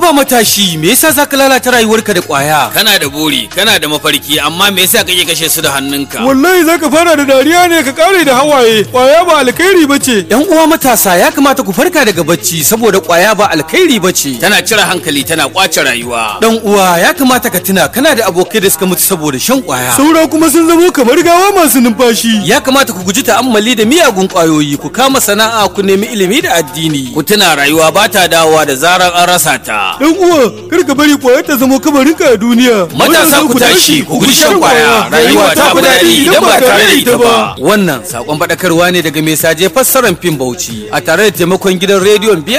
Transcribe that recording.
Haba matashi, me yasa zaka lalata rayuwarka da kwaya? kana da buri kana da mafarki amma me yasa kake kashe su da hannunka wallahi zaka fara da dariya ne ka kare da hawaye kwaya ba alkhairi bace Yan uwa matasa ya kamata ku farka daga bacci saboda kwaya ba alkhairi bace. tana cire hankali tana kwace rayuwa Dan uwa ya kamata ka tuna kana da abokai da suka mutu saboda shan kwaya. saura kuma sun zamo kamar gawa masu numfashi Ya kamata ku guji ta'ammali da miyagun kwayoyi, ku kama sana'a, ku nemi ilimi da addini. ku tuna rayuwa ba ta dawowa da zarar an rasa ta dan uwa kar ka bari kwayar ta zamo kamarinka a duniya matasa ku tashi ku guji shan kwaya rayuwa ta fi daɗi idan ba tare da ita ba Wannan sakon faɗakarwa ne daga mai saje fassarar fim Bauchi a tare da taimakon gidan rediyon